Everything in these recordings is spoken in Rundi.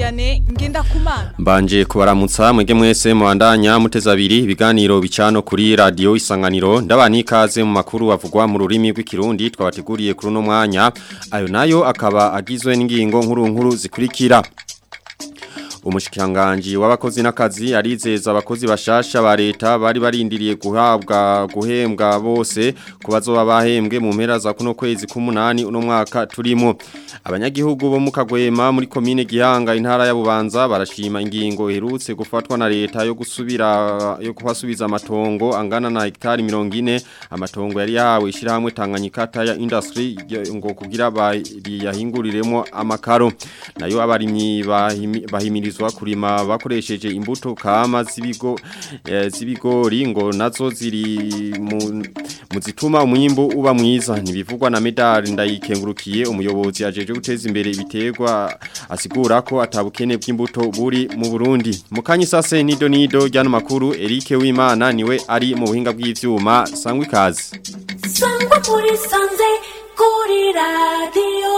Vianney Ngendakumana Mbanje kubaramutsa mwege mwese muandanya muteza abiri ibiganiro bicano kuri radio isanganiro ndabani ikaze mu makuru avugwa mu rurimi rw'ikirundi twabateguriye kuri no mwanya ayo nayo akaba agizwe n'ingingo nkuru nkuru zikurikira Umushikiranganji w'abakozi n'akazi arizeza abakozi bashasha ba leta bari barindiriye guhabwa guhembwa bose kubazoba bahembwe mu mpera za kuno kwezi k'umunani uno mwaka turimo abanyagihugu bo mu Kagwema muri commune Gihanga intara ya Bubanza barashima ingingo iherutse gufatwa na leta yo gusubira yo kuhasubiza amatongo angana na hektari 40 amatongo yari yahawe ishirahamwe Tanganyika ya industry ngo kugira bayahinguriremo amakaro nayo abarimyi bahimiriza bahirizwa kurima bakoresheje imbuto kama zibigo e, zibigori ngo nazo ziri mu muzituma umwimbo uba mwiza nibivugwa na medali ndayikengurukiye umuyobozi ajeje guteza imbere ibiterwa asigura ko atabukene bw'imbuto buri mu Burundi mukanyi sase nido nido ryano makuru Eric Wimana niwe ari mu buhinga bw'ivyuma sangwa ikaze sangwa muri sanze kuri radio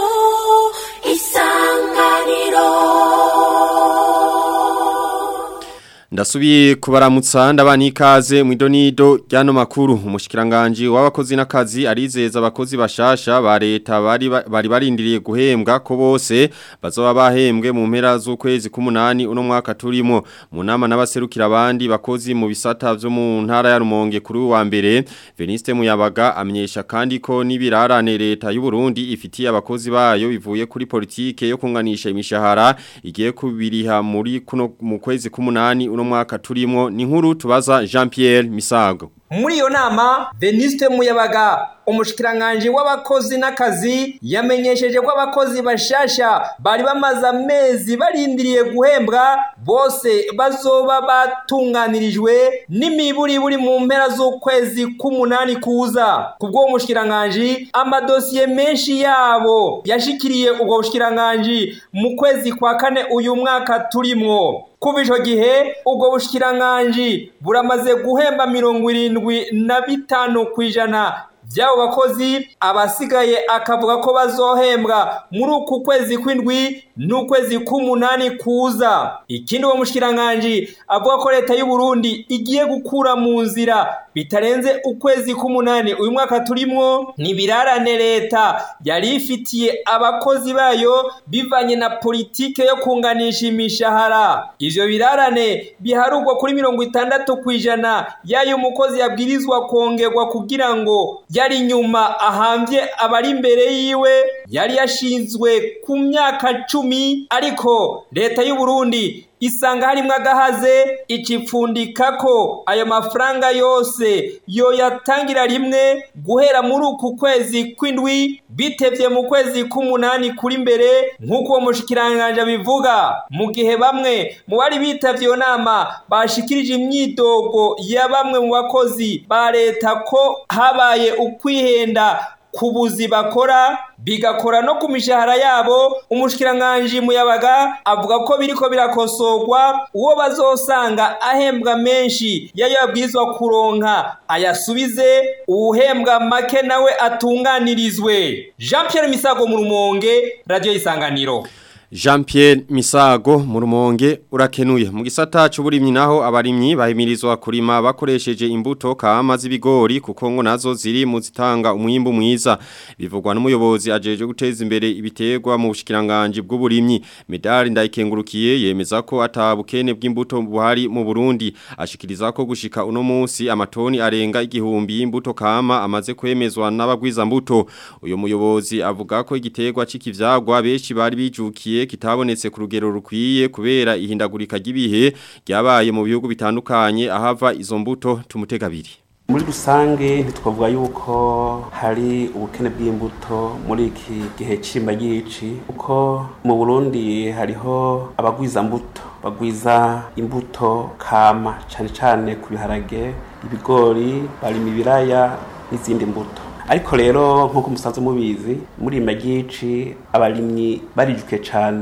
isanganiro Ndasubiye kubaramutsa ndabani ikaze mu idonido ryano makuru umushikiranganje w'abakozi n'akazi arizeza abakozi bashasha ba leta bari bari barindiriye guhembwa ko bose bazoba bahembwe mu mpera z'ukwezi k'umunani uno mwaka turimo mu nama n'abaserukira abandi bakozi mu bisata byo mu ntara ya Rumonge kuri wa mbere Veniste Muyabaga amenyesha kandi ko nibirarane leta y'u Burundi ifitiye abakozi bayo bivuye kuri politike yo kunganisha imishahara igiye kubiriha muri kuno mu kwezi k'umunani uno mwaka turimo ni nkuru tubaza Jean Pierre Misago muri iyo nama Veniste Muyabaga umushikiranganje w'abakozi n'akazi yamenyesheje ko abakozi bashasha bari bamaze amezi barindiriye guhembwa bose bazoba batunganirijwe n'imiburi buri mu mpera z'ukwezi k'umunani kuza kubwo umushikiranganje amadosiye menshi yabo yashikiriye ubwo bushikiranganje mu kwezi kwa kane uyu mwaka turimwo kuva ico gihe ubwo bushikiranganje buramaze guhemba mirongo irindwi na bitanu kw'ijana by'abo bakozi abasigaye akavuga ko bazohembwa muri uku kwezi kw'indwi n'ukwezi k'umunani kuza ikindi uwo mushikiranganje avuga ko leta y'u Burundi igiye gukura mu nzira bitarenze ukwezi k'umunani uyu mwaka turimwo nibirarane leta yari ifitiye abakozi bayo bivanye na politike yo kunganisha imishahara ivyo birarane biharugwa kuri mirongo itandatu kw'ijana y'ayo umukozi yabwirizwa kongerwa kugira ngo yari nyuma ahambye abari imbere yiwe yari yashinzwe ku myaka cumi ariko leta y'u Burundi isanga harimwo agahaze icipfundika ko ayo mafaranga yose yoyatangira rimwe guhera muri uku kwezi kw'indwi bitevye mu kwezi k'umunani kuri mbere nk'uko uwo mushikiranganje abivuga mu gihe bamwe mu bari bitavye iyo nama bashikirije imyidogo ya bamwe mu bakozi ba leta ko habaye ukwihenda ku buzi bakora bigakora no ku mishahara yabo umushikiranganje muyabaga avuga ko biriko birakosorwa uwo bazosanga ahembwa menshi yayo yabwirizwa kuronka ayasubize uwuhembwa make nawe atunganirizwe Jean Pierre Misago mu Rumonge radio isanganiro Jean Pierre Misago mu rumonge urakenuye mu gisata cy'uburimyi naho abarimyi bahimirizwa kurima bakoresheje imbuto kama z'ibigori kuko ngo nazo ziri mu zitanga umwimbu mwiza bivugwa n'umuyobozi ajeje guteza imbere ibiterwa mu bushikiranganje bw'uburimyi medali ndayikengurukiye yemeza ko atabukene bw'imbuto buhari mu Burundi ashikiriza ko gushika uno munsi amatoni arenga igihumbi y'imbuto kama amaze kwemezwa n'abagwiza mbuto uyo muyobozi avuga ko igiterwa c'ikivyagwa beshi bari bijukiye kitabonetse ku rugero rukwiye kubera ihindagurika ry'ibihe ryabaye mu bihugu bitandukanye ahava izo mbuto tumutegabiri muri rusange ntitwavuga yuko hari ubukene bw'imbuto muri iki gihe cy'imba ry'ici kuko mu burundi hariho abagwiza mbuto bagwiza imbuto kama cyane cyane ku biharage ibigori barima ibiraya n'izindi mbuto ariko rero nk'uko musanzwe mubizi muri iyi magici abarimyi barijuke cyane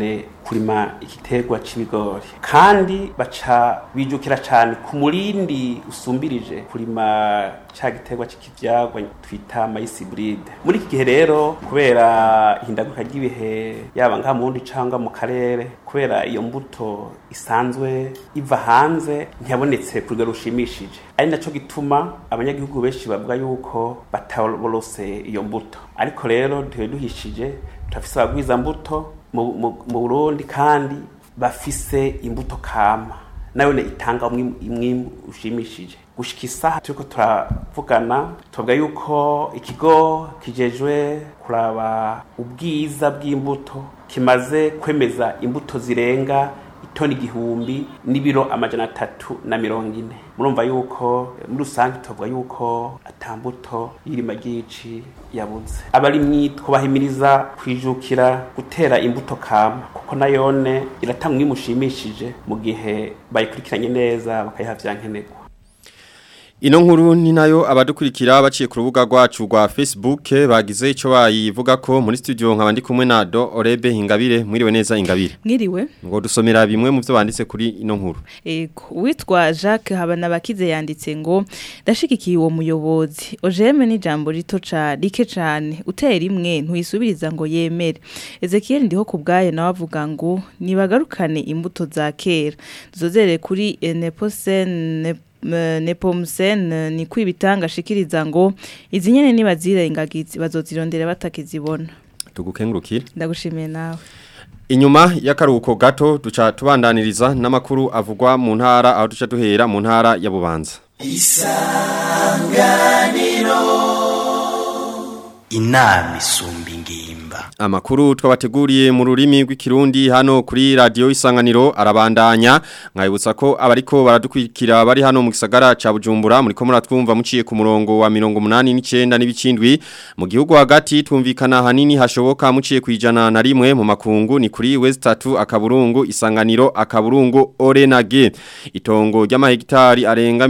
kurima igiterwa c'ibigori kandi baca bijukira cane ku murindi usumbirije kurima ca giterwa c'ikivyagwa twita mayisi hybride muri iki gihe rero kubera ihindaguka ry'ibihe yaba ngaha mu bundi cangwa mu karere kubera iyo mbuto isanzwe iva hanze ntiyabonetse ku rugero rushimishije ari naco gituma abanyagihugu benshi bavuga yuko bataborose iyo mbuto ariko rero ntiwe duhishije turafise abagwiza mbuto mu mu- mu Burundi kandi bafise imbuto kama nayone itanga umwim- umwimbu ushimishije gushika isaha turiko turavugana tuvuga yuko ikigo kijejwe kuraba ubwiza bw'imbuto kimaze kwemeza imbuto zirenga itoni igihumbi n'ibiro amajana atatu na mirongo ine murumva yuko eh, muri rusange tuvuga yuko atambuto y'irima ry'ici yabuze abarimyi twubahimiriza kwijukira gutera imbuto kama kuko nayone iratanga umwimbu ushimishije mu gihe bayikurikiranye neza bakayiha vyankenerwa Ino nkuru ni nayo abadukurikira baciye ku rubuga rwacu rwa Facebook bagize ico bayivuga ko muri studio nkaba ndi kumwe na Do Orebe Ingabire mwiriwe neza Ingabire mwiriwe ngo dusomera bimwe mu byo banditse kuri ino nkuru ego uwitwa jacques habanabakize yanditse ngo ndashigikiye uwo muyobozi ojeme ni ijambo rito ca rike cane utera imwe ntuyisubiriza ngo yemere ezekiel ndiho ku bwayo nawe avuga ngo nibagarukane imbuto za kera duzozere kuri eh, neposen eh, nepomsen eh, ni kwibitanga ashikiriza ngo izi nyene nibazirengagiza bazozirondera batakizibona tugukengurukire ndagushimiye nawe Inyuma y'akaruhuko gato duca tubandaniriza n'amakuru avugwa mu ntara aho duca duhera mu ntara ya Bubanza inama isumba ingimba Amakuru twabateguriye mu rurimi rw'ikirundi hano kuri radio isanganiro arabandanya nkayibutsa ko abariko baradukwikira bari hano mu gisagara ca Bujumbura muri ko muratwumva muciye ku murongo wa 89 n'ibicindwi mu gihugu hagati twumvikana hanini hashoboka muciye kwijana na rimwe mu makungu ni kuri West 3 akaburungu isanganiro akaburungu Orenage itongo ry'amahegitari arenga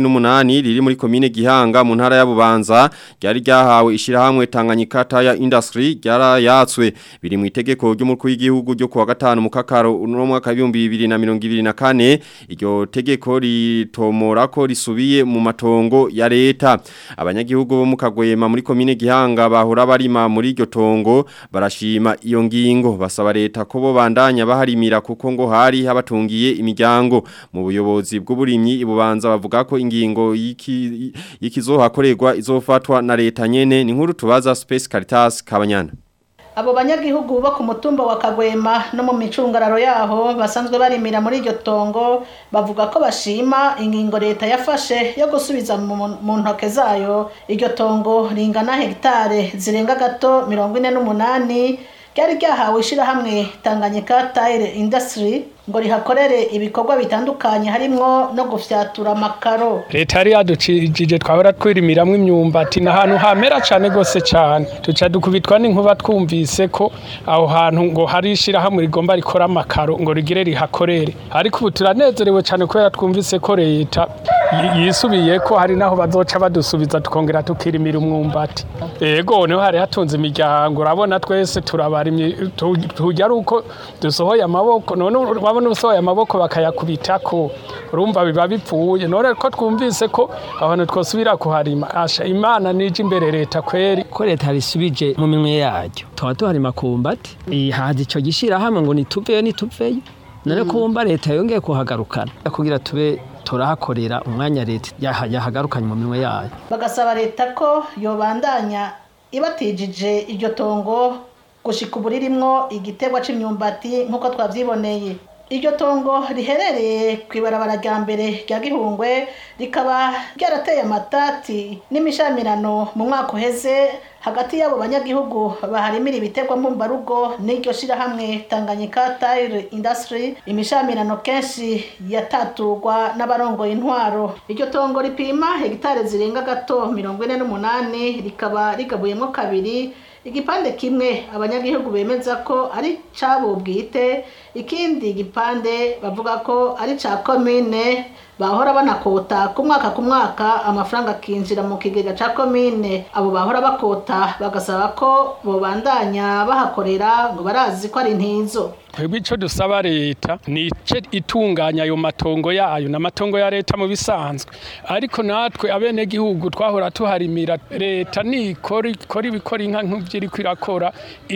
48 riri muri komine Gihanga mu ntara ya Bubanza ryari ryahawe ishirahamwe Tanganyika Tire Industry ryarayatswe biri mu itegeko ry'umukuru w'igihugu ryo kuwa gatanu mu kakaro uno mwaka w'ibihumbi bibiri na mirongo ibiri na kane iryo tegeko ritomora ko risubiye mu matongo ya leta abanyagihugu bo mu Kagwema muri komine Gihanga bahora barima muri iryo tongo barashima iyo ngingo basaba leta ko bo bandanya baharimira kuko ngo hari habatungiye imiryango mu buyobozi bw'uburimyi ibubanza bavuga ko ingingo y'iki- y'ikizohakorerwa izofatwa na leta nyene ni nkuru tubaza Space Caritas Kabanyana abo banyagihugu bo ku mutumba wa kagwema no mu micungararo yaho basanzwe barimira muri iryo tongo bavuga ko bashima ingingo leta yafashe yo gusubiza mu mu ntoke zayo iryo tongo ringana hegitare zirenga gato mirongo ine n'umunani ryari ryahawe ishirahamwe tanganyika tire industry ngo rihakorere ibikorwa bitandukanye harimwo no gufyatura amakaro leta yari yaducijije twahora twirimiramwo imyumbati ni ahantu hamera cyane rwose cyane tuca dukubitwa n'inkuba twumvise ko aho hantu ngo hari ishyirahamwe rigomba rikora amakaro ngo rigire rihakorere ariko ubu turanezerewe cyane kubera twumvise ko leta yi- yisubiye ko hari naho bazoca badusubiza tukongera tukirimira umwumbati ego niho hari hatunze imiryango urabona twese turabarimye tu- tujya ari uko dusohoye amaboko none urabona usohoye amaboko bakayakubitako urumva biba bipfuye none ko twumvise ko abantu twosubira kuharima asha imana nije imbere leta kweri ko leta risubije mu minwe yaryo tuba tuhari makumbati haza icyo gishyirahamwe ngo nituveyo nituveyo none kumva leta yongeye kuhagarukana kugira tube turahakorera umwanya leta yaha- yahagarukanye mu minwe yayo bagasaba leta ko yobandanya ibatijije iryo tongo gushika ubu ririmwo igiterwa c'imyumbati nk'uko twavyiboneye iryo tongo riherereye ku ibarabara rya mbere rya gihungwe rikaba ryarateye amatati n'imishamirano mu mwaka uheze hagati y'abo banyagihugu baharimira ibiterwa mbumbarugo n'iryo shirahamwe tanganyika tire industry imishamirano kenshi yataturwa n'abarongoye intwaro iryo tongo ripima hegitare zirenga gato mirongo ine n'umunani rikaba rigabuyemo kabiri igipande kimwe abanyagihugu bemeza ko ari cabo bwite ikindi gipande bavuga ko ari ca komine bahora banakota ku mwaka ku mwaka amafaranga akinjira mu kigega ca komine abo bahora bakota bagasaba ko bobandanya bahakorera ngo barazi ko ari ntizo twebwe icyo dusaba leta ni ice itunganya ayo matongo yayo n'amatongo ya leta mu bisanzwe ariko natwe abenegihugu twahora tuharimira leta nikora ikora ibikora inka nk'ibyo iri kwirakora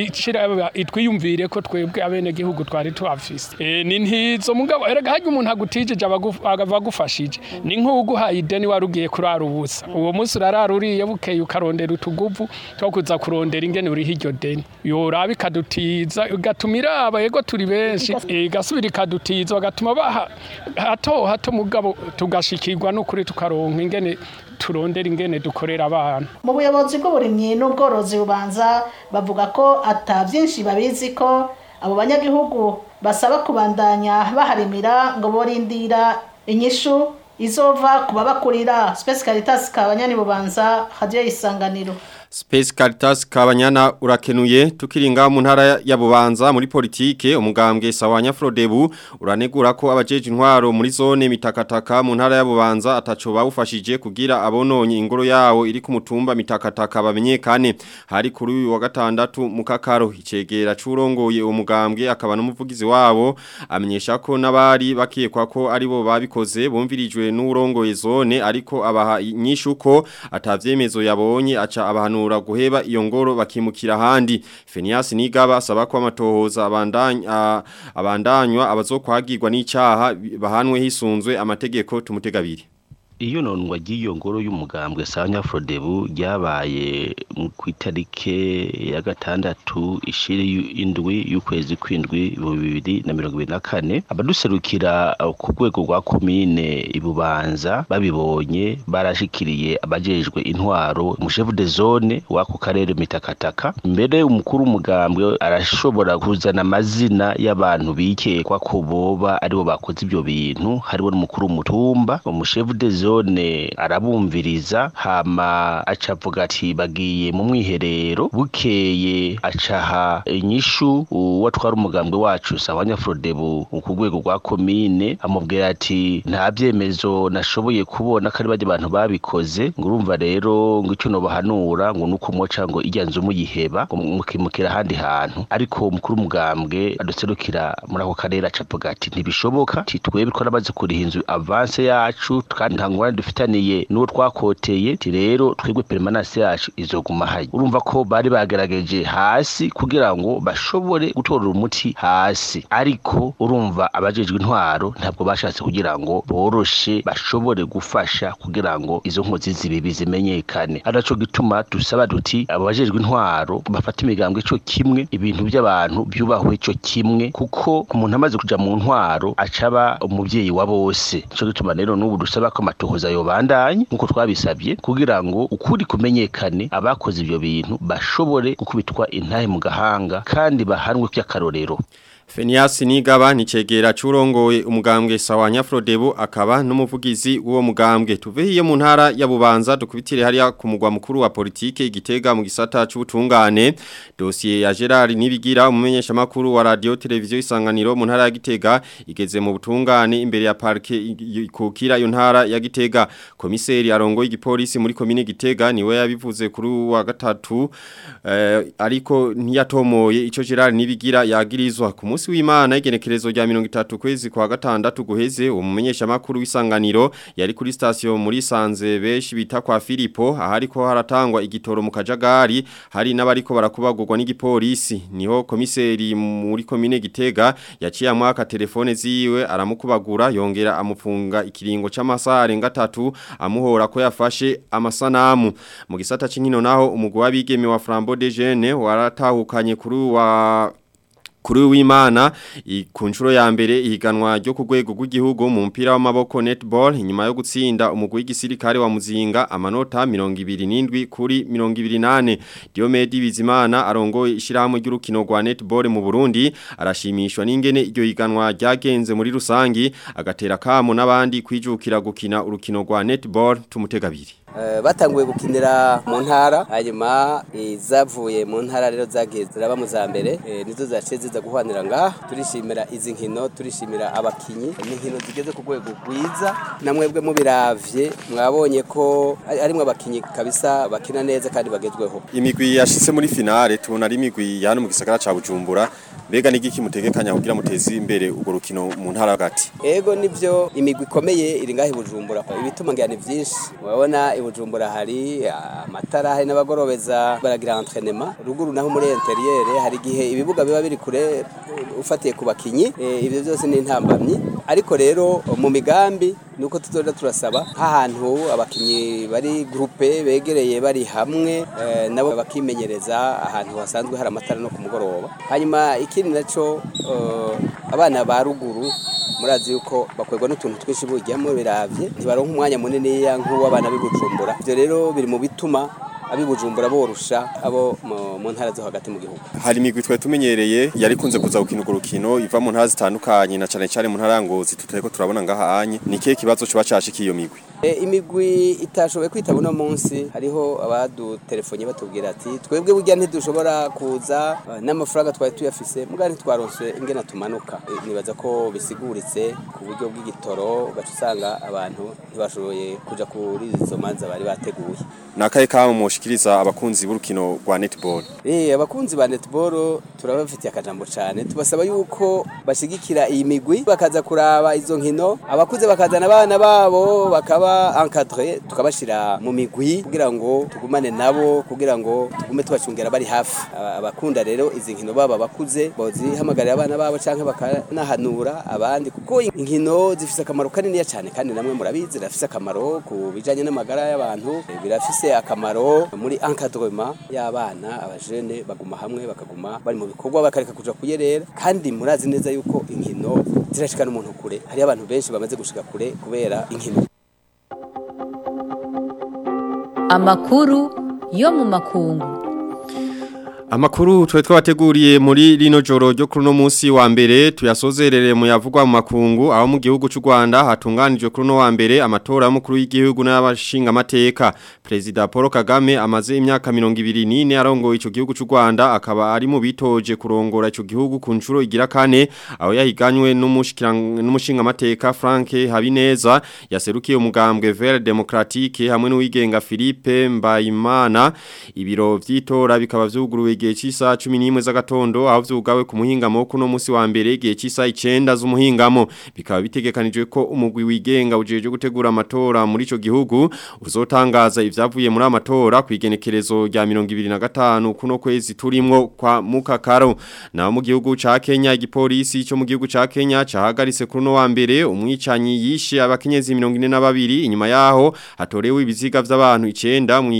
itwiyumvire ko twebwe abenegihugu twari tuhafise e, ni ntizo mugabo erega harya umuntu agutijije abagufashije ni nk'uguhaye ideni wari ugiye kurara ubusa uwo munsi urarara uriye bukeye ukarondera utuguvu two kuza kurondera ingene uriho iryo deni yoraba ikadutiza igatuma iraba yego turi benshi igasubira ikadutiza bagatuma baha hato hato mugabo tugashikirwa n'ukuri tukaronka ingene turondera ingene dukorera abana mu buyobozi bw'uburimyi n'ubworozi bubanza bavuga ko ata byinshi babizi ko abo banyagihugu basaba kubandanya baharimira ngo borindira inyishu izova ku babakurira Space Caritas kabanyani bubanza radio isanganiro Space Caritas kabanyana urakenuye tukiringa mu ntara ya Bubanza muri politike umugambwe sawanya Frodebu uranegura ko abajeje intwaro muri zone mitakataka mu ntara ya Bubanza ataco bawufashije kugira abononye ingoro yawo iri ku mutumba mitakataka bamenyekane hari kuri uyu wa gatandatu mu kakaro icegera curongoye uwo mugambwe akaba n'umuvugizi wabo amenyesha ko nabari bakiyekwa ko aribo babikoze bumvirijwe n'urongoye zone ariko abaha inyishuko atavyemezo yabonye aca abantu bahanura guheba iyo ngoro bakimukira handi Fenias Nigaba asaba ko amatohoza abandanya abandanywa abazokwagirwa n'icaha bahanwe hisunzwe amategeko tumutegabiri iyo nonwa ry'iyo ngoro y'umugambwe sanya Frodebu ryabaye ku itarike ya gatandatu ishiri indwi y'ukwezi kwindwi bibiri na mirongo ibiri na kane abaduserukira ku rwego rwa komine ibubanza babibonye barashikiriye abajejwe intwaro umushefu de zone w'ako karere mitakataka mbere umukuru w'umugambwe arashobora kuzana amazina y'abantu bikekwa ko boba aribo bakoze ibyo bintu hariho n'umukuru w'umutumba umushefu de zone zone arabumviriza hama acavuga ati bagiye mu mwiherero bukeye acaha inyishu uwatwara umugambwe wacu sawanya Frodebu ku rwego rwa komine amubwira ati nta byemezo nashoboye kubona ko ari bajya abantu babikoze ngo urumva rero ngo icyo nobahanura ngo nuko moca ngo ijya nzu muyiheba mukimukira ahandi hantu ariko umukuru w'umugambwe aduserukira muri ako karere acavuga ati ntibishoboka titwebwe ko namaze kuriha inzu avance yacu kandi nta ngorane dufitaniye n'uwo twakoteye ti rero twebwe permanence yacu izoguma hayi urumva ko bari bagerageje hasi kugira ngo bashobore gutorera umuti hasi ariko urumva abajejwe intwaro ntabwo bashatse kugira ngo boroshe bashobore gufasha kugira ngo izo nkozi zibibi zimenyekane araco gituma dusaba duti abo bajejwe intwaro bafata imigambwe ico kimwe ibintu by'abantu byubahwe ico kimwe kuko umuntu amaze kuja mu ntwaro acaba umuvyeyi wa bose ico gituma rero n'ubu dusaba ko amatohoza yobandanye nkuko twabisabye kugira ngo ukuri kumenyekane abakoze ivyo bintu bashobore gukubitwa intahe mu gahanga kandi bahanwe by'akarorero Fenias Nigaba ni cegera curongoye umugambwe sawanya Frodebu akaba n'umuvugizi w'uwo mugambwe tuve hiyo mu ntara ya Bubanza dukubitire hariya ku mugwa mukuru wa politike igitega mu gisata c'ubutungane dossier ya Gerard Nibigira umumenyesha makuru wa radio televiziyo isanganiro mu ntara ya Gitega igeze mu butungane imbere ya parke kukira iyo ntara ya Gitega komiseri arongoye igipolisi muri komine Gitega niwe yabivuze kuri wa gatatu eh, ariko ntiyatomoye ico Gerard Nibigira yagirizwa ku munsi w'Imana igenekerezo rya 30 kwezi kwa gatandatu guheze umumenyesha makuru w'isanganiro yari kuri station muri Sanze beshi bita kwa Filipo ahariko haratangwa igitoro mu kajagari hari n'abariko barakubagurwa n'igipolisi niho komiseri muri komine Gitega yaciye amwaka telefone ziwe aramukubagura yongera amufunga ikiringo c'amasaha arenga 3 amuhora ko yafashe amasanamu mu gisata c'inkino naho umugwi w'abigeme wa Flambeau de Jeune waratahukanye kuri wa kuri w'Imana ku nshuro ya mbere ihiganwa ryo ku rwego rw'igihugu mu mpira w'amaboko netball inyuma yo gutsinda umugwi w'igisirikare wa Muzinga amanota 27 kuri 28 Diomedi Bizimana arongoye ishirahamwe ry'urukino rwa netball mu Burundi arashimishwa n'ingene iryo higanwa ryagenze muri rusangi agatera kamo n'abandi kwijukira gukina urukino rwa netball tumutegabiri eh, batanguye gukinira mu ntara hanyuma izavuye mu ntara rero zagiye ziraba mu za mbere eh, nizo zaciye ziza guhwanira ngaha turishimira izi nkino turishimira abakinyi ni inkino zigeze ku rwego rwiza na mwebwe mubiravye mwabonye ko ari- harimwo abakinyi kabisa bakina neza kandi bagezweho imigwi yashitse muri finale tubona ari imigwi ya hano mu gisagara ca Bujumbura mbega nigiki mutegekanya kugira muteze imbere urwo rukino mu ntara hagati ego nivyo imigwi ikomeye iri ngaho i Bujumbura ibituma ngira ni vyinshi urabona i Bujumbura hari amatara hari n'abagorobeza baragira entraînement ruguru naho muri interieur hari igihe ibibuga biba biri kure uh, ufatiye ku bakinyi eh, ivyo byose ni intambamyi ariko rero mu migambi nuko tuzoja turasaba nk'ahantu abakinyi bari groupe begereye bari hamwe eh, nabo bakimenyereza ahantu hasanzwe hari amatara no ku mugoroba hanyuma ikindi naco eh, abana ba ruguru murazi yuko bakwegwa n'utuntu twinshi bujyamo biravye ntibaronka umwanya munini nk'uw'abana b'ibujumbura ivyo rero biri mu bituma abibujumbura borusha abo mu- mu ntara zo hagati mu gihugu hari imigwi twe tumenyereye yari kunze kuza gukina urwo rukino iva mu ntara zitandukanye na cane cane mu ntara ya Ngozi tutariko turabona ngaha anye ni kihe kibazo coba cashikiye iyo migwi E, imigwi itashoboye kwitaba uno munsi hariho abadutelefone batubwira ati twebwe burya ntidushobora kuza eh, n'amafaranga twari tuyafise muga ntitwaronse ingena tumanuka E, nibaza ko bisiguritse ku buryo bw'igitoro ugaca usanga abantu ntibashoboye kuja kuri izo manza bari bateguye nakaye kamo mushikiriza abakunzi b'urukino rwa netball Eh abakunzi ba netball turabafitiye akajambo cyane tubasaba yuko bashigikira iyi migwi bakaza kuraba izo nkino abakuze bakazana abana babo bakaba encadré tukabashira mu migwi kugira ngo tugumane nabo kugira ngo tugume tubacungera bari hafi Aba- abakunda rero izi nkino baba bakuze bozihamagarira abana babo canke bakanahanura abandi kuko inkino zifise akamaro kanini cyane kandi namwe murabizi zirafise akamaro ku bijanye n'amagara y'abantu eh, birafise akamaro muri encadrement y'abana abajene baguma hamwe bakaguma bari mu bikorwa bakareka kuja kuyerera kandi murazi neza yuko inkino zirashikana umuntu kure hari abantu benshi bamaze gushika kure kubera inkino amakuru yo mu makungu Amakuru twe twabateguriye muri rino joro ryo kuri no munsi wa mbere tuyasozerere mu yavugwa mu makungu aho mu gihugu cy'u Rwanda hatunganijwe kuri no wa mbere amatora y'umukuru w'igihugu n'abashinga amateka President Paul Kagame amaze imyaka 24 arongoye ico gihugu cy'u Rwanda akaba ari mu bitoje kurongora ico gihugu ku nshuro igira kane aho yahiganywe n'umushinga amateka Frank Habineza yaserukiye umugambwe Vert Democratique hamwe n'uwigenga Philippe Mbayimana ibiro vy'itora bikaba vyuguruwe igihe cy'isaha 11 z'agatondo aho vyugawe ku muhingamo kuno musi wa mbere igihe cy'isaha 9 z'umuhingamo bikaba bitegekanijwe ko umugwi wigenga ujeje gutegura amatora muri ico gihugu uzotangaza ivyavuye muri amatora kwigenekerezo rya 2025 kuno kwezi turimwo kwa mukakaro na mu gihugu ca Kenya igipolisi cyo mu gihugu ca Kenya cahagaritse kuno wa mbere umwicanyi yishe abakenyezi 42 inyuma yaho hatorewe ibiziga vy'abantu 9 mu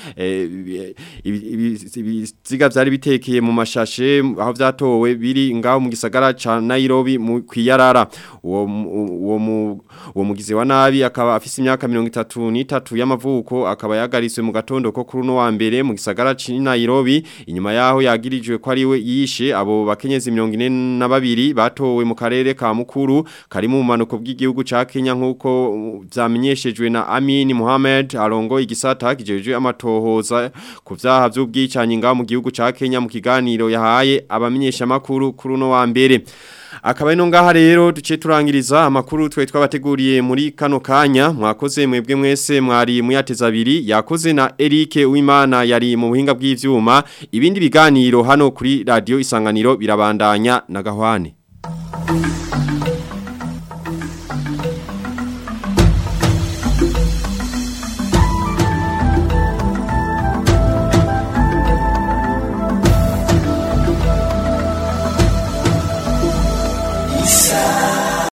ibiziga vyari bitekeye mu mashashe aho vyatowe biri ngaho mu gisagara ca Nairobi mu kwiyarara uwo uwo uwo mugize wa nabi akaba afise imyaka 33 y'amavuko akaba yagariswe mu gatondo ko kuri no wa mbere mu gisagara ca Nairobi inyuma yaho yagirijwe ko ari we yishe abo bakenyezi 42 batowe mu karere ka mukuru kari mu manuko bw'igihugu ca Kenya nkuko vyamenyeshejwe na Amin Mohamed arongo igisata kijeje amatohoza ku vyaha vy'ubwicanyi ngaho mu gihugu ca Kenya mu kiganiro yahaye abamenyesha makuru kuri no wa mbere akaba ino ngaha rero duce turangiriza amakuru twe twabateguriye muri kano kanya mwakoze mwebwe mwese mwari muyateza abiri yakoze na Eric Uwimana yari mu buhinga bw'ivyuma ibindi biganiro hano kuri radio isanganiro birabandanya na gahwane